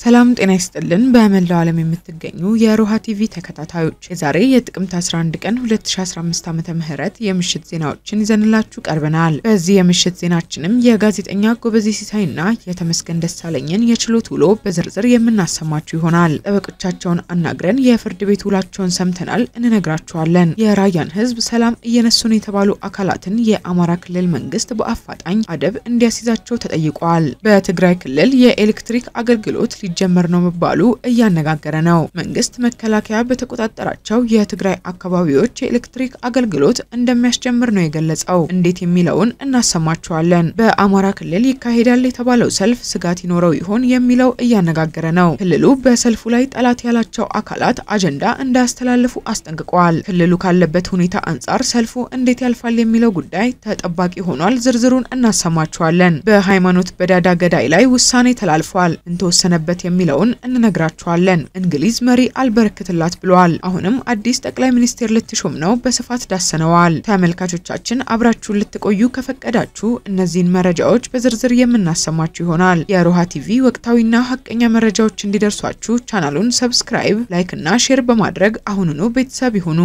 ሰላም ጤና ይስጥልን። በመላው ዓለም የምትገኙ የሮሃ ቲቪ ተከታታዮች የዛሬ የጥቅምት 11 ቀን 2015 ዓመተ ምህረት የምሽት ዜናዎችን ይዘንላችሁ ቀርበናል። በዚህ የምሽት ዜናችንም የጋዜጠኛ ጎበዜ ሲሳይና የተመስገን ደሳለኝን የችሎት ውሎ በዝርዝር የምናሰማችሁ ይሆናል። ጠበቆቻቸውን አናግረን የፍርድ ቤት ውላቸውን ሰምተናል፣ እንነግራችኋለን። የራያን ሕዝብ ሰላም እየነሱን የተባሉ አካላትን የአማራ ክልል መንግስት በአፋጣኝ አደብ እንዲያስይዛቸው ተጠይቋል። በትግራይ ክልል የኤሌክትሪክ አገልግሎት ሊጀመር ነው መባሉ እያነጋገረ ነው። መንግስት መከላከያ በተቆጣጠራቸው የትግራይ አካባቢዎች የኤሌክትሪክ አገልግሎት እንደሚያስጀምር ነው የገለጸው። እንዴት የሚለውን እናሰማችኋለን። በአማራ ክልል ይካሄዳል የተባለው ሰልፍ ስጋት ይኖረው ይሆን የሚለው እያነጋገረ ነው። ክልሉ በሰልፉ ላይ ጠላት ያላቸው አካላት አጀንዳ እንዳያስተላልፉ አስጠንቅቀዋል። ክልሉ ካለበት ሁኔታ አንጻር ሰልፉ እንዴት ያልፋል የሚለው ጉዳይ ተጠባቂ ሆኗል። ዝርዝሩን እናሰማችኋለን። በሃይማኖት በዳዳ ገዳይ ላይ ውሳኔ ተላልፏል። እንተወሰነበት የሚለውን እንነግራችኋለን። እንግሊዝ መሪ አልበረክትላት ብለዋል። አሁንም አዲስ ጠቅላይ ሚኒስቴር ልትሾም ነው። በስፋት ዳሰነዋል። ተመልካቾቻችን አብራችሁን ልትቆዩ ከፈቀዳችሁ እነዚህን መረጃዎች በዝርዝር የምናሰማችሁ ይሆናል። የሮሃ ቲቪ ወቅታዊና ሀቀኛ መረጃዎች እንዲደርሷችሁ ቻናሉን ሰብስክራይብ፣ ላይክ እና ሼር በማድረግ አሁኑኑ ቤተሰብ ይሁኑ።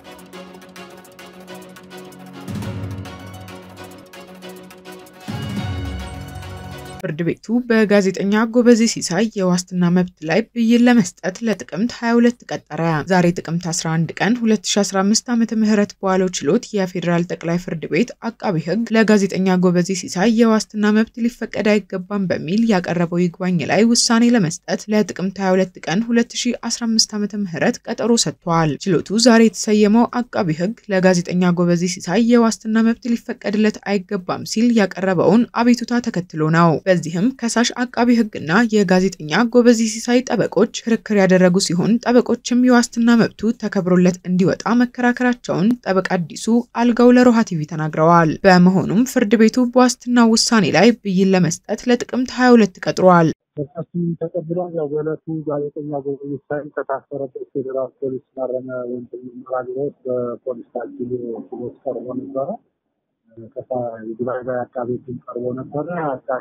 ፍርድ ቤቱ በጋዜጠኛ ጎበዜ ሲሳይ የዋስትና መብት ላይ ብይን ለመስጠት ለጥቅምት 22 ቀጠረ። ዛሬ ጥቅምት 11 ቀን 2015 ዓ.ም በዋለው ችሎት የፌዴራል ጠቅላይ ፍርድ ቤት አቃቢ ሕግ ለጋዜጠኛ ጎበዜ ሲሳይ የዋስትና መብት ሊፈቀድ አይገባም በሚል ያቀረበው ይግባኝ ላይ ውሳኔ ለመስጠት ለጥቅምት 22 ቀን 2015 ዓ.ም ቀጠሮ ሰጥቷል። ችሎቱ ዛሬ የተሰየመው አቃቢ ሕግ ለጋዜጠኛ ጎበዜ ሲሳይ የዋስትና መብት ሊፈቀድለት አይገባም ሲል ያቀረበውን አቤቱታ ተከትሎ ነው። በዚህም ከሳሽ አቃቢ ሕግና የጋዜጠኛ ጎበዜ ሲሳይ ጠበቆች ክርክር ያደረጉ ሲሆን ጠበቆችም የዋስትና መብቱ ተከብሮለት እንዲወጣ መከራከራቸውን ጠበቃ አዲሱ አልጋው ለሮሃ ቲቪ ተናግረዋል። በመሆኑም ፍርድ ቤቱ በዋስትና ውሳኔ ላይ ብይን ለመስጠት ለጥቅምት 22 ቀጥሯል። በርካቱም ተቀብሏል። ያው በዕለቱ ጋዜጠኛ ጎበዜ ሲሳይ ከታሰረበት ፌዴራል ፖሊስ ማረሚያ ወንጀል ምርመራ ቢሮ በፖሊስ ታጅቦ ችሎት ቀርቦ ነበረ። የጉባኤ ላይ አቃቤ ሕግ ቀርቦ ነበረ። አቃቤ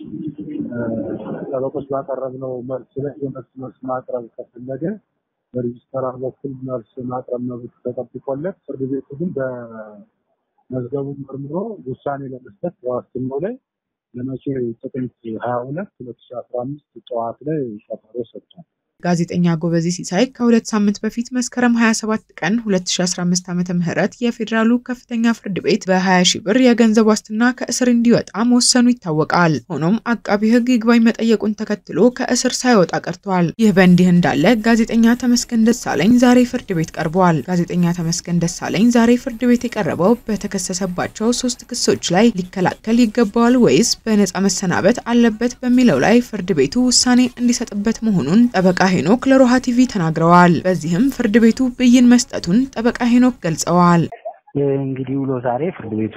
ጠበቆች ባቀረብነው መልስ ላይ የመልስ መልስ ማቅረብ ከፈለገ በሬጅስተራር በኩል መልስ ማቅረብ መብት ተጠብቆለት ፍርድ ቤቱ ግን በመዝገቡ መርምሮ ውሳኔ ለመስጠት በዋስትናው ላይ ለመቼ ጥቅምት ሀያ ሁለት ሁለት ሺ አስራ አምስት ጠዋት ላይ ቀጠሮ ሰጥቷል። ጋዜጠኛ ጎበዜ ሲሳይ ከሁለት ሳምንት በፊት መስከረም 27 ቀን 2015 ዓ.ም የፌዴራሉ ከፍተኛ ፍርድ ቤት በ20 ሺህ ብር የገንዘብ ዋስትና ከእስር እንዲወጣ መወሰኑ ይታወቃል። ሆኖም አቃቢ ሕግ ይግባኝ መጠየቁን ተከትሎ ከእስር ሳይወጣ ቀርቷል። ይህ በእንዲህ እንዳለ ጋዜጠኛ ተመስገን ደሳለኝ ዛሬ ፍርድ ቤት ቀርበዋል። ጋዜጠኛ ተመስገን ደሳለኝ ዛሬ ፍርድ ቤት የቀረበው በተከሰሰባቸው ሶስት ክሶች ላይ ሊከላከል ይገባዋል ወይስ በነጻ መሰናበት አለበት በሚለው ላይ ፍርድ ቤቱ ውሳኔ እንዲሰጥበት መሆኑን ጠበቃ ሄኖክ ለሮሃ ቲቪ ተናግረዋል። በዚህም ፍርድ ቤቱ ብይን መስጠቱን ጠበቃ ሄኖክ ገልጸዋል። እንግዲህ ውሎ ዛሬ ፍርድ ቤቱ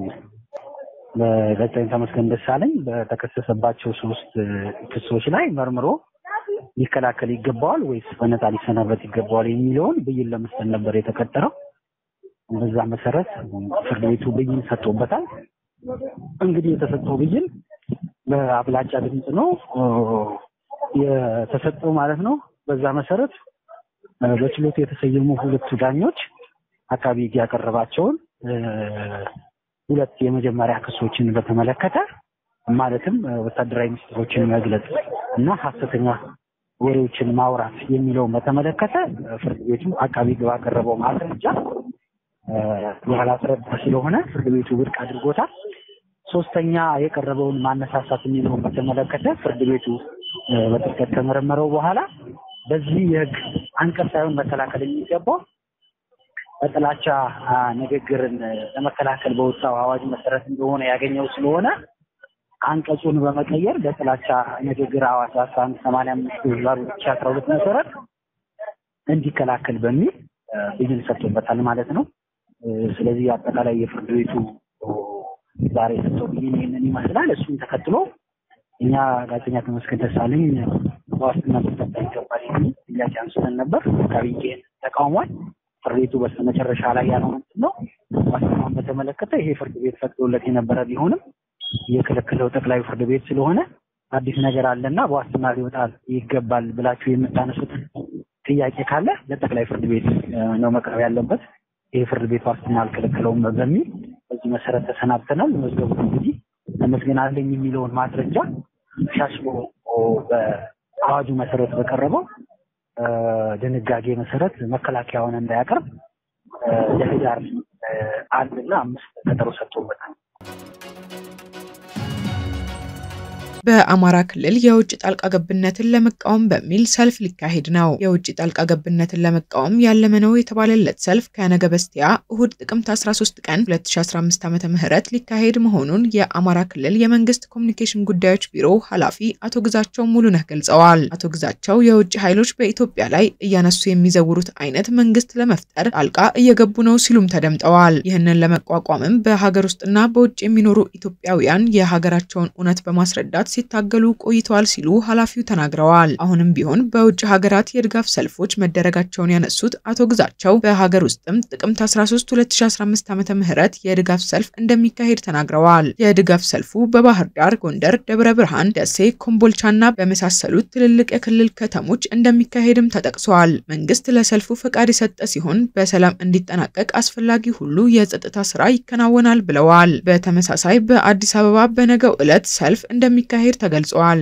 በጋዜጠኛ ተመስገን ደሳለኝ በተከሰሰባቸው ሶስት ክሶች ላይ መርምሮ ሊከላከል ይገባዋል ወይስ በነፃ ሊሰናበት ይገባዋል የሚለውን ብይን ለመስጠት ነበር የተቀጠረው። በዛ መሰረት ፍርድ ቤቱ ብይን ሰጥቶበታል። እንግዲህ የተሰጠው ብይን በአብላጫ ድምፅ ነው የተሰጠው ማለት ነው። በዛ መሰረት በችሎቱ የተሰየሙ ሁለቱ ዳኞች አቃቢ ሕግ ያቀረባቸውን ሁለት የመጀመሪያ ክሶችን በተመለከተ ማለትም ወታደራዊ ምስጢሮችን መግለጽ እና ሐሰተኛ ወሬዎችን ማውራት የሚለውን በተመለከተ ፍርድ ቤቱ አቃቢ ሕግ ባቀረበው ማስረጃ ያላስረዳ ስለሆነ ፍርድ ቤቱ ውድቅ አድርጎታል። ሶስተኛ የቀረበውን ማነሳሳት የሚለውን በተመለከተ ፍርድ ቤቱ በጥልቀት ከመረመረው በኋላ በዚህ የህግ አንቀጽ ሳይሆን መከላከል የሚገባው በጥላቻ ንግግርን ለመከላከል በወጣው አዋጅ መሰረት እንደሆነ ያገኘው ስለሆነ አንቀጹን በመቀየር በጥላቻ ንግግር አዋጅ አስራ አንድ ሰማንያ አምስት ህዝባር ሁለት ሺህ አስራ ሁለት መሰረት እንዲከላከል በሚል ብይን ሰጥቶበታል ማለት ነው። ስለዚህ አጠቃላይ የፍርድ ቤቱ ዛሬ የሰጠው ብይን ይህንን ይመስላል። እሱን ተከትሎ እኛ ጋዜጠኛ ተመስገን ደሳለኝ በዋስትና ሊፈታ ይገባል የሚል ጥያቄ አንስተን ነበር። አቃቤ ሕግ ተቃውሟል። ፍርድ ቤቱ በስተመጨረሻ ላይ ያለው ምንድን ነው? ዋስትናውን በተመለከተ ይሄ ፍርድ ቤት ፈቅዶለት የነበረ ቢሆንም የከለከለው ጠቅላይ ፍርድ ቤት ስለሆነ አዲስ ነገር አለና በዋስትና ሊወጣ ይገባል ብላችሁ የምታነሱት ጥያቄ ካለ ለጠቅላይ ፍርድ ቤት ነው መቅረብ ያለበት። ይህ ፍርድ ቤት ዋስትና አልከለከለውም በሚል በዚህ መሰረት ተሰናብተናል። መዝገቡ እንግዲህ ተመስገን አለኝ የሚለውን ማስረጃ ሻሽሎ በአዋጁ መሰረት በቀረበው ድንጋጌ መሰረት መከላከያውን እንዳያቀርብ ለህዳር አንድ እና አምስት ቀጠሮ ሰጥቶበታል። በአማራ ክልል የውጭ ጣልቃ ገብነትን ለመቃወም በሚል ሰልፍ ሊካሄድ ነው። የውጭ ጣልቃ ገብነትን ለመቃወም ያለመ ነው የተባለለት ሰልፍ ከነገ በስቲያ እሁድ ጥቅምት 13 ቀን 2015 ዓ.ም ሊካሄድ መሆኑን የአማራ ክልል የመንግስት ኮሚኒኬሽን ጉዳዮች ቢሮ ኃላፊ አቶ ግዛቸው ሙሉነህ ገልጸዋል። አቶ ግዛቸው የውጭ ኃይሎች በኢትዮጵያ ላይ እያነሱ የሚዘውሩት አይነት መንግስት ለመፍጠር ጣልቃ እየገቡ ነው ሲሉም ተደምጠዋል። ይህንን ለመቋቋምም በሀገር ውስጥና በውጭ የሚኖሩ ኢትዮጵያውያን የሀገራቸውን እውነት በማስረዳት ሲታገሉ ቆይተዋል ሲሉ ኃላፊው ተናግረዋል። አሁንም ቢሆን በውጭ ሀገራት የድጋፍ ሰልፎች መደረጋቸውን ያነሱት አቶ ግዛቸው በሀገር ውስጥም ጥቅምት 13 2015 ዓ ም የድጋፍ ሰልፍ እንደሚካሄድ ተናግረዋል። የድጋፍ ሰልፉ በባህር ዳር፣ ጎንደር፣ ደብረ ብርሃን፣ ደሴ፣ ኮምቦልቻና በመሳሰሉት ትልልቅ የክልል ከተሞች እንደሚካሄድም ተጠቅሷል። መንግስት ለሰልፉ ፈቃድ የሰጠ ሲሆን በሰላም እንዲጠናቀቅ አስፈላጊ ሁሉ የጸጥታ ስራ ይከናወናል ብለዋል። በተመሳሳይ በአዲስ አበባ በነገው ዕለት ሰልፍ እንደሚካሄድ ተገልጿል።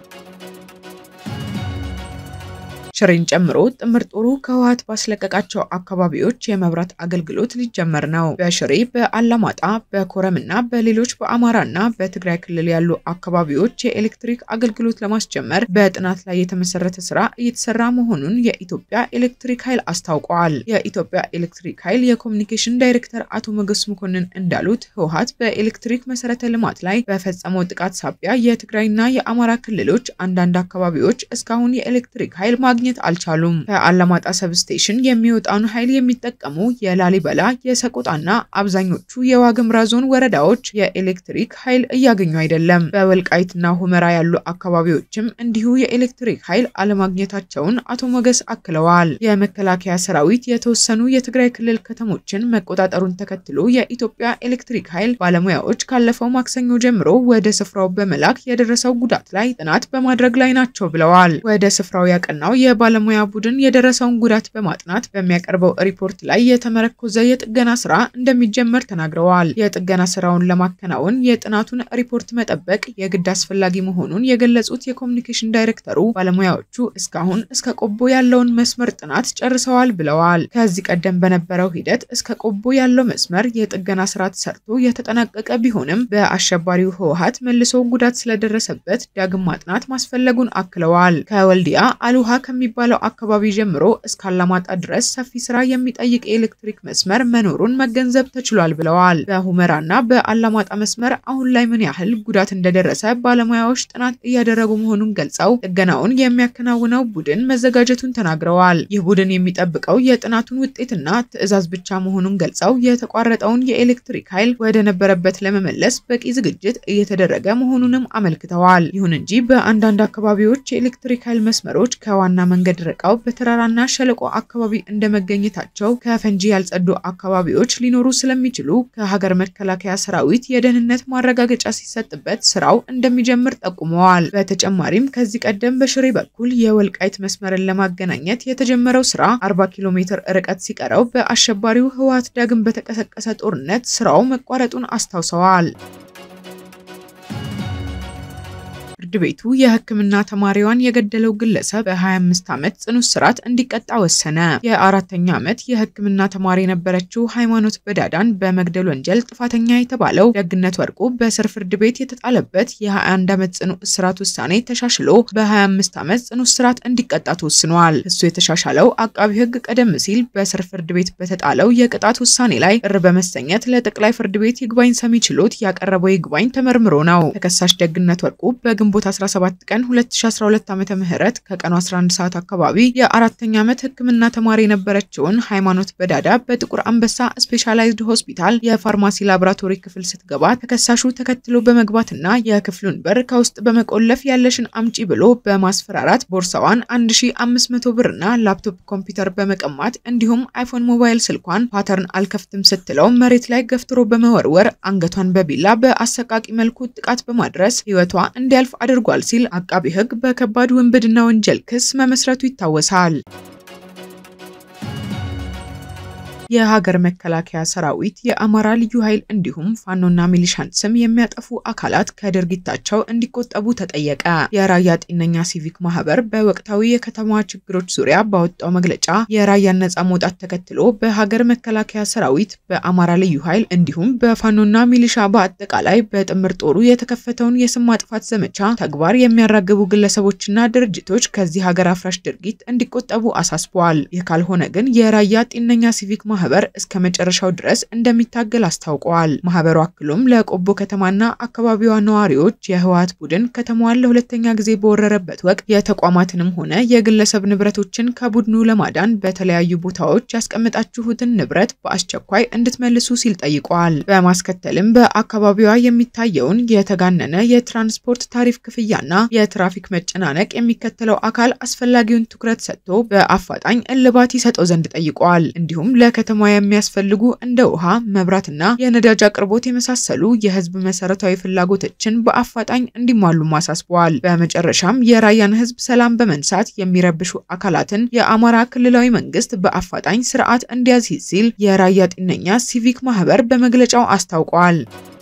ሽሬን ጨምሮ ጥምር ጦሩ ከህወሓት ባስለቀቃቸው አካባቢዎች የመብራት አገልግሎት ሊጀመር ነው። በሽሬ፣ በአላማጣ፣ በኮረምና በሌሎች በአማራና በትግራይ ክልል ያሉ አካባቢዎች የኤሌክትሪክ አገልግሎት ለማስጀመር በጥናት ላይ የተመሰረተ ስራ እየተሰራ መሆኑን የኢትዮጵያ ኤሌክትሪክ ኃይል አስታውቀዋል። የኢትዮጵያ ኤሌክትሪክ ኃይል የኮሚኒኬሽን ዳይሬክተር አቶ ሞገስ መኮንን እንዳሉት ህወሓት በኤሌክትሪክ መሰረተ ልማት ላይ በፈጸመው ጥቃት ሳቢያ የትግራይና የአማራ ክልሎች አንዳንድ አካባቢዎች እስካሁን የኤሌክትሪክ ኃይል ማግኘት አልቻሉም። ከአላማጣ ሰብስቴሽን የሚወጣውን ኃይል የሚጠቀሙ የላሊበላ የሰቆጣና አብዛኞቹ የዋግምራ ዞን ወረዳዎች የኤሌክትሪክ ኃይል እያገኙ አይደለም። በወልቃይትና ሁመራ ያሉ አካባቢዎችም እንዲሁ የኤሌክትሪክ ኃይል አለማግኘታቸውን አቶ ሞገስ አክለዋል። የመከላከያ ሰራዊት የተወሰኑ የትግራይ ክልል ከተሞችን መቆጣጠሩን ተከትሎ የኢትዮጵያ ኤሌክትሪክ ኃይል ባለሙያዎች ካለፈው ማክሰኞ ጀምሮ ወደ ስፍራው በመላክ የደረሰው ጉዳት ላይ ጥናት በማድረግ ላይ ናቸው ብለዋል። ወደ ስፍራው ያቀናው የባለሙያ ቡድን የደረሰውን ጉዳት በማጥናት በሚያቀርበው ሪፖርት ላይ የተመረኮዘ የጥገና ስራ እንደሚጀመር ተናግረዋል። የጥገና ስራውን ለማከናወን የጥናቱን ሪፖርት መጠበቅ የግድ አስፈላጊ መሆኑን የገለጹት የኮሚኒኬሽን ዳይሬክተሩ ባለሙያዎቹ እስካሁን እስከ ቆቦ ያለውን መስመር ጥናት ጨርሰዋል ብለዋል። ከዚህ ቀደም በነበረው ሂደት እስከ ቆቦ ያለው መስመር የጥገና ስራ ተሰርቶ የተጠናቀቀ ቢሆንም በአሸባሪው ህወሓት መልሶ ጉዳት ስለደረሰበት ዳግም ማጥናት ማስፈለጉን አክለዋል። ከወልዲያ አልውሃ ከሚባለው አካባቢ ጀምሮ እስከ አላማጣ ድረስ ሰፊ ስራ የሚጠይቅ የኤሌክትሪክ መስመር መኖሩን መገንዘብ ተችሏል ብለዋል። በሁመራና በአላማጣ መስመር አሁን ላይ ምን ያህል ጉዳት እንደደረሰ ባለሙያዎች ጥናት እያደረጉ መሆኑን ገልጸው ጥገናውን የሚያከናውነው ቡድን መዘጋጀቱን ተናግረዋል። ይህ ቡድን የሚጠብቀው የጥናቱን ውጤትና ትዕዛዝ ብቻ መሆኑን ገልጸው የተቋረጠውን የኤሌክትሪክ ኃይል ወደ ነበረበት ለመመለስ በቂ ዝግጅት እየተደረገ መሆኑንም አመልክተዋል። ይሁን እንጂ በአንዳንድ አካባቢዎች የኤሌክትሪክ ኃይል መስመሮች ከዋና መንገድ ርቀው በተራራና ሸለቆ አካባቢ እንደመገኘታቸው ከፈንጂ ያልጸዱ አካባቢዎች ሊኖሩ ስለሚችሉ ከሀገር መከላከያ ሰራዊት የደህንነት ማረጋገጫ ሲሰጥበት ስራው እንደሚጀምር ጠቁመዋል። በተጨማሪም ከዚህ ቀደም በሽሬ በኩል የወልቃይት መስመርን ለማገናኘት የተጀመረው ስራ 40 ኪሎ ሜትር ርቀት ሲቀረው በአሸባሪው ህወሓት ዳግም በተቀሰቀሰ ጦርነት ስራው መቋረጡን አስታውሰዋል። ፍርድ ቤቱ የሕክምና ተማሪዋን የገደለው ግለሰብ በ25 ዓመት ጽኑ እስራት እንዲቀጣ ወሰነ። የአራተኛ ዓመት የሕክምና ተማሪ የነበረችው ሃይማኖት በዳዳን በመግደል ወንጀል ጥፋተኛ የተባለው ደግነት ወርቁ በስር ፍርድ ቤት የተጣለበት የ21 ዓመት ጽኑ እስራት ውሳኔ ተሻሽሎ በ25 ዓመት ጽኑ እስራት እንዲቀጣ ተወስኗል። እሱ የተሻሻለው አቃቢ ሕግ ቀደም ሲል በስር ፍርድ ቤት በተጣለው የቅጣት ውሳኔ ላይ እር በመሰኘት ለጠቅላይ ፍርድ ቤት ይግባኝ ሰሚ ችሎት ያቀረበው ይግባኝ ተመርምሮ ነው። ተከሳሽ ደግነት ወርቁ በግንቦት 17 ቀን 2012 ዓ.ም ምህረት ከቀኑ 11 ሰዓት አካባቢ የአራተኛ ዓመት ህክምና ተማሪ የነበረችውን ሃይማኖት በዳዳ በጥቁር አንበሳ ስፔሻላይዝድ ሆስፒታል የፋርማሲ ላቦራቶሪ ክፍል ስትገባ ተከሳሹ ተከትሎ በመግባትና የክፍሉን በር ከውስጥ በመቆለፍ ያለሽን አምጪ ብሎ በማስፈራራት ቦርሳዋን 1500 ብርና ላፕቶፕ ኮምፒውተር በመቀማት እንዲሁም አይፎን ሞባይል ስልኳን ፓተርን አልከፍትም ስትለው መሬት ላይ ገፍትሮ በመወርወር አንገቷን በቢላ በአሰቃቂ መልኩ ጥቃት በማድረስ ህይወቷ እንዲያልፍ አድርጓል አድርጓል ሲል አቃቢ ሕግ በከባድ ውንብድና ወንጀል ክስ መመስረቱ ይታወሳል። የሀገር መከላከያ ሰራዊት የአማራ ልዩ ኃይል እንዲሁም ፋኖና ሚሊሻን ስም የሚያጠፉ አካላት ከድርጊታቸው እንዲቆጠቡ ተጠየቀ። የራያ ጤነኛ ሲቪክ ማህበር በወቅታዊ የከተማዋ ችግሮች ዙሪያ ባወጣው መግለጫ የራያን ነጻ መውጣት ተከትሎ በሀገር መከላከያ ሰራዊት፣ በአማራ ልዩ ኃይል እንዲሁም በፋኖና ሚሊሻ በአጠቃላይ በጥምር ጦሩ የተከፈተውን የስም ማጥፋት ዘመቻ ተግባር የሚያራግቡ ግለሰቦችና ድርጅቶች ከዚህ ሀገር አፍራሽ ድርጊት እንዲቆጠቡ አሳስበዋል። ይህ ካልሆነ ግን የራያ ጤነኛ ሲቪክ ማህበር እስከ መጨረሻው ድረስ እንደሚታገል አስታውቀዋል። ማህበሩ አክሎም ለቆቦ ከተማና አካባቢዋ ነዋሪዎች የህወሓት ቡድን ከተማዋን ለሁለተኛ ጊዜ በወረረበት ወቅት የተቋማትንም ሆነ የግለሰብ ንብረቶችን ከቡድኑ ለማዳን በተለያዩ ቦታዎች ያስቀመጣችሁትን ንብረት በአስቸኳይ እንድትመልሱ ሲል ጠይቀዋል። በማስከተልም በአካባቢዋ የሚታየውን የተጋነነ የትራንስፖርት ታሪፍ ክፍያና የትራፊክ መጨናነቅ የሚከተለው አካል አስፈላጊውን ትኩረት ሰጥቶ በአፋጣኝ እልባት ይሰጠው ዘንድ ጠይቀዋል። እንዲሁም ለከተማ የሚያስፈልጉ እንደ ውሃ፣ መብራትና የነዳጅ አቅርቦት የመሳሰሉ የህዝብ መሰረታዊ ፍላጎቶችን በአፋጣኝ እንዲሟሉም አሳስበዋል። በመጨረሻም የራያን ህዝብ ሰላም በመንሳት የሚረብሹ አካላትን የአማራ ክልላዊ መንግስት በአፋጣኝ ስርዓት እንዲያዝ ሲል የራያ ጤነኛ ሲቪክ ማህበር በመግለጫው አስታውቋል።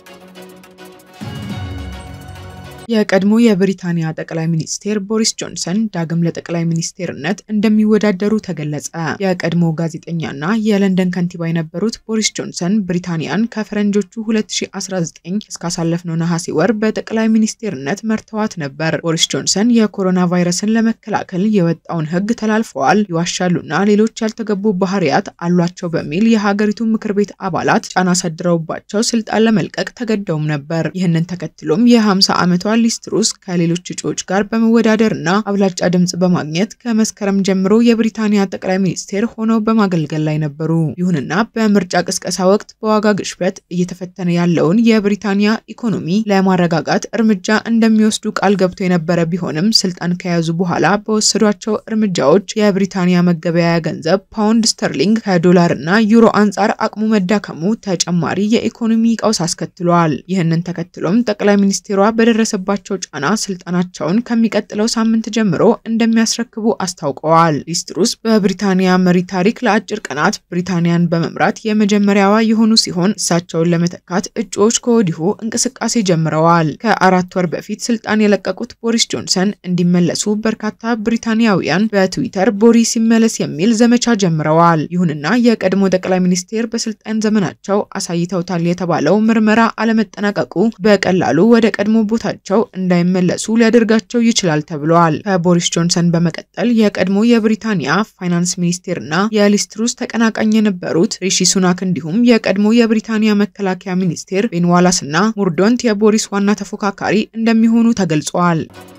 የቀድሞ የብሪታንያ ጠቅላይ ሚኒስቴር ቦሪስ ጆንሰን ዳግም ለጠቅላይ ሚኒስቴርነት እንደሚወዳደሩ ተገለጸ። የቀድሞ ጋዜጠኛና የለንደን ከንቲባ የነበሩት ቦሪስ ጆንሰን ብሪታንያን ከፈረንጆቹ 2019 እስካሳለፍነው ነሐሴ ወር በጠቅላይ ሚኒስቴርነት መርተዋት ነበር። ቦሪስ ጆንሰን የኮሮና ቫይረስን ለመከላከል የወጣውን ህግ ተላልፈዋል፣ ይዋሻሉና ሌሎች ያልተገቡ ባህሪያት አሏቸው በሚል የሀገሪቱ ምክር ቤት አባላት ጫና አሳድረውባቸው ስልጣን ለመልቀቅ ተገደውም ነበር። ይህንን ተከትሎም የ50 ዓመቷ ሊዝ ትሩስ ከሌሎች እጩዎች ጋር በመወዳደር እና አብላጫ ድምጽ በማግኘት ከመስከረም ጀምሮ የብሪታንያ ጠቅላይ ሚኒስቴር ሆነው በማገልገል ላይ ነበሩ። ይሁንና በምርጫ ቅስቀሳ ወቅት በዋጋ ግሽበት እየተፈተነ ያለውን የብሪታንያ ኢኮኖሚ ለማረጋጋት እርምጃ እንደሚወስዱ ቃል ገብቶ የነበረ ቢሆንም ስልጣን ከያዙ በኋላ በወሰዷቸው እርምጃዎች የብሪታንያ መገበያያ ገንዘብ ፓውንድ ስተርሊንግ ከዶላር እና ዩሮ አንጻር አቅሙ መዳከሙ ተጨማሪ የኢኮኖሚ ቀውስ አስከትሏል። ይህንን ተከትሎም ጠቅላይ ሚኒስቴሯ በደረሰ ባቸው ጫና ስልጣናቸውን ከሚቀጥለው ሳምንት ጀምሮ እንደሚያስረክቡ አስታውቀዋል። ሊዝ ትሩስ በብሪታንያ መሪ ታሪክ ለአጭር ቀናት ብሪታንያን በመምራት የመጀመሪያዋ የሆኑ ሲሆን እሳቸውን ለመተካት እጩዎች ከወዲሁ እንቅስቃሴ ጀምረዋል። ከአራት ወር በፊት ስልጣን የለቀቁት ቦሪስ ጆንሰን እንዲመለሱ በርካታ ብሪታንያውያን በትዊተር ቦሪስ ይመለስ የሚል ዘመቻ ጀምረዋል። ይሁንና የቀድሞ ጠቅላይ ሚኒስቴር በስልጣን ዘመናቸው አሳይተውታል የተባለው ምርመራ አለመጠናቀቁ በቀላሉ ወደ ቀድሞ ቦታቸው እንዳይመለሱ ሊያደርጋቸው ይችላል ተብለዋል። ከቦሪስ ጆንሰን በመቀጠል የቀድሞ የብሪታንያ ፋይናንስ ሚኒስቴር እና የሊዝ ትሩስ ተቀናቃኝ የነበሩት ሪሺ ሱናክ እንዲሁም የቀድሞ የብሪታንያ መከላከያ ሚኒስቴር ቤን ዋላስ እና ሙርዶንት የቦሪስ ዋና ተፎካካሪ እንደሚሆኑ ተገልጿል።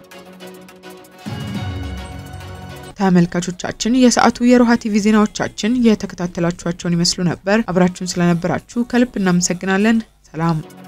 ተመልካቾቻችን የሰዓቱ የሮሃ ቲቪ ዜናዎቻችን የተከታተላችኋቸውን ይመስሉ ነበር። አብራችሁን ስለነበራችሁ ከልብ እናመሰግናለን። ሰላም